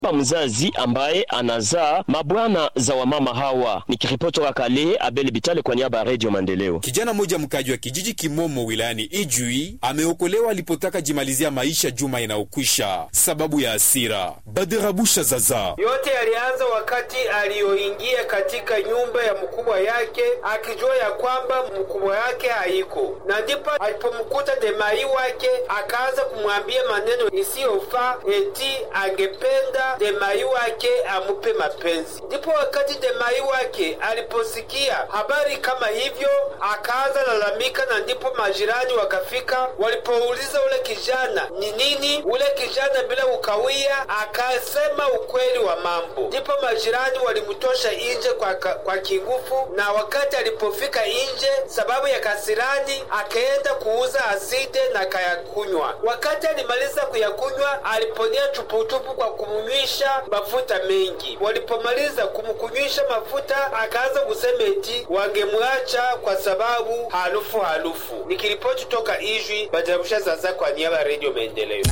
baba mzazi ambaye anazaa mabwana za wamama hawa. Nikiripoti toka Kalehe, Abel Bitale kwa niaba ya Radio Maendeleo. Kijana mmoja mkaji wa kijiji Kimomo wilayani Ijwi ameokolewa alipotaka jimalizia maisha juma inayokwisha sababu ya hasira. Baderabusha zaza yote yalianza wakati aliyoingia katika nyumba ya mkubwa yake akijua ya kwamba mkubwa yake haiko, na ndipo alipomkuta demai wake akaanza kumwambia maneno isiyofaa, eti angependa demai wake amupe mapenzi. Ndipo wakati demai wake aliposikia habari kama hivyo akaanza lalamika, na ndipo majirani wakafika. Walipouliza ule kijana ni nini, ule kijana bila ukawia akasema ukweli wa mambo. Ndipo majirani walimtosha nje kwa, kwa kingufu, na wakati alipofika nje, sababu ya kasirani, akaenda kuuza aside na kayakunywa. Wakati alimaliza kuyakunywa, aliponia chupuchupu kwa kumnywisha mafuta mengi. Walipomaliza kumkunywisha mafuta, akaanza kusema eti wangemwacha kwa sababu harufu harufu. Nikiripoti toka Ijwi, Bajarusha Zaza kwa niaba ya Radio Maendeleo.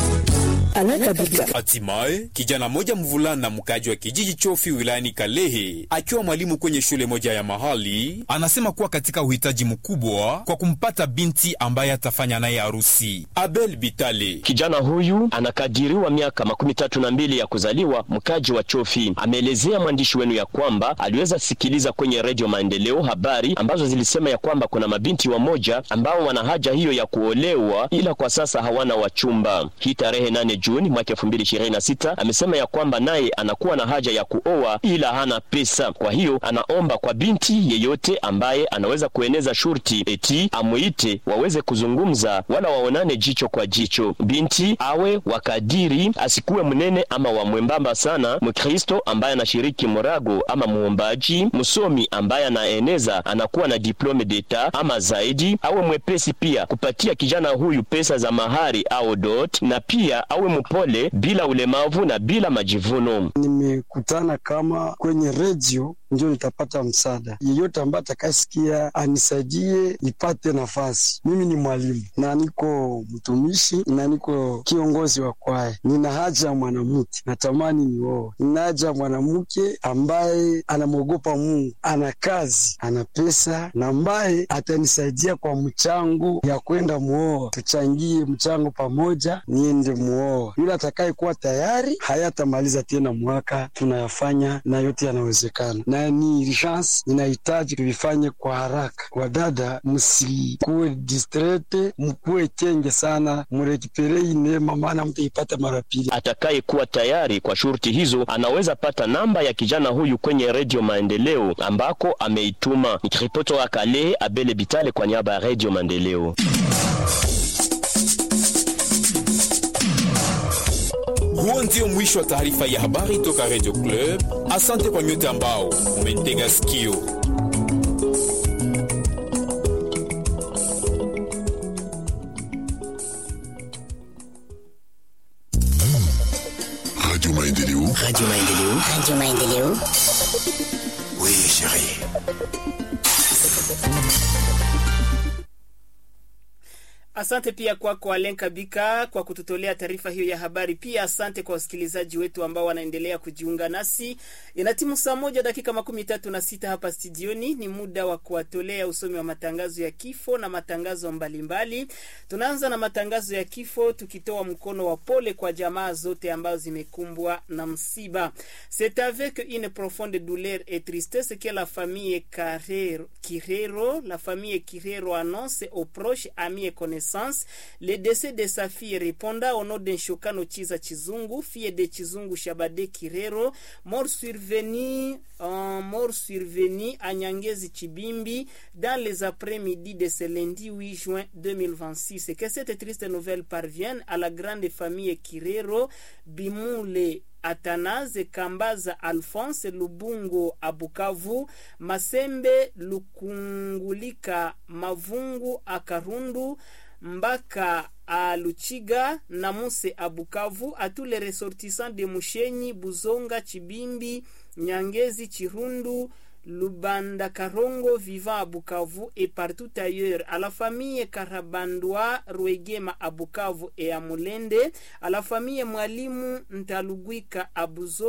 Hatimaye kijana moja mvulana mkaji wa kijiji Chofi wilayani Kalehe akiwa mwalimu kwenye shule moja ya mahali anasema kuwa katika uhitaji mkubwa kwa kumpata binti ambaye atafanya naye harusi. Abel Bitale, kijana huyu anakadiriwa miaka makumi tatu na mbili ya kuzaliwa, mkaji wa Chofi. Ameelezea mwandishi wenu ya kwamba aliweza sikiliza kwenye redio Maendeleo habari ambazo zilisema ya kwamba kuna mabinti wamoja ambao wana haja hiyo ya kuolewa, ila kwa sasa hawana wachumba. Hii tarehe nane Juni mwaka elfu mbili ishirini na sita amesema ya kwamba naye anakuwa na haja ya kuoa ila hana pesa. Kwa hiyo anaomba kwa binti yeyote ambaye anaweza kueneza shurti eti amuite waweze kuzungumza, wala waonane jicho kwa jicho. Binti awe wakadiri, asikuwe mnene ama wa mwembamba sana, Mkristo ambaye anashiriki morago ama muombaji, msomi ambaye anaeneza anakuwa na diplome d'etat ama zaidi, awe mwepesi pia kupatia kijana huyu pesa za mahari au dot, na pia awe mpole bila ulemavu na bila majivuno. Nimekutana kama kwenye redio ndio nitapata msaada. Yeyote ambaye atakayesikia anisaidie nipate nafasi. Mimi ni mwalimu na niko mtumishi na niko kiongozi wa kwaya. Nina haja ya mwanamke, natamani nioe. Nina haja ya mwanamke ambaye anamwogopa Mungu, ana kazi, ana pesa na ambaye atanisaidia kwa mchango ya kwenda muoa. Tuchangie mchango pamoja, niende muoa. Yule atakaye kuwa tayari hayatamaliza tena mwaka, tunayafanya na yote yanawezekana na ni urgence, inahitaji tuvifanye kwa haraka. Wadada, msikuwe distrete, mkuwe chenge sana, murekipere neema, maana mtaipata mara pili. Atakaye kuwa tayari kwa shurti hizo anaweza pata namba ya kijana huyu kwenye redio Maendeleo ambako ameituma. Nikiripoti wa Kale, Abele Bitale kwa niaba ya redio Maendeleo. Huo ndio mwisho wa taarifa ya habari toka Radio Club. Asante kwa nyote ambao umetega sikio. Radio Maendeleo. Radio Maendeleo. Radio Maendeleo. Oui, chérie. Asante pia kwako kwa Alen Kabika kwa kututolea taarifa hiyo ya habari. Pia asante kwa wasikilizaji wetu ambao wanaendelea kujiunga nasi. Inatimu saa moja dakika makumi tatu na sita hapa studioni. Ni muda wa kuwatolea usomi wa matangazo ya kifo na matangazo mbalimbali. Tunaanza na matangazo ya kifo tukitoa mkono wa pole kwa jamaa zote ambazo zimekumbwa na msiba. C'est avec une profonde douleur et tristesse que la famille Carrero, Kirero, la famille Kirero annonce aux proches, amis et connaissances le décès de sa fille répondant au nom d'un Shokano Chiza Chizungu, fille de Chizungu Shabade Kirero, mort survenu, euh, mort survenu à Nyangezi Chibimbi dans les après-midi de ce lundi 8 juin 2026. Et que cette triste nouvelle parvienne à la grande famille Kirero, Bimoule Athanase Kambaza Alphonse Lubungo Abukavu Masembe Lukungulika Mavungu Akarundu Mbaka à Luchiga, Namuse à Bukavu, à tous les ressortissants de Mushenyi, Buzonga, Chibimbi, Nyangezi, Chirundu, Lubanda Karongo vivant à Bukavu et partout ailleurs, à la famille Karabandwa Rwegema à Bukavu et à Mulende, à la famille Mwalimu Ntalugwika à Buzo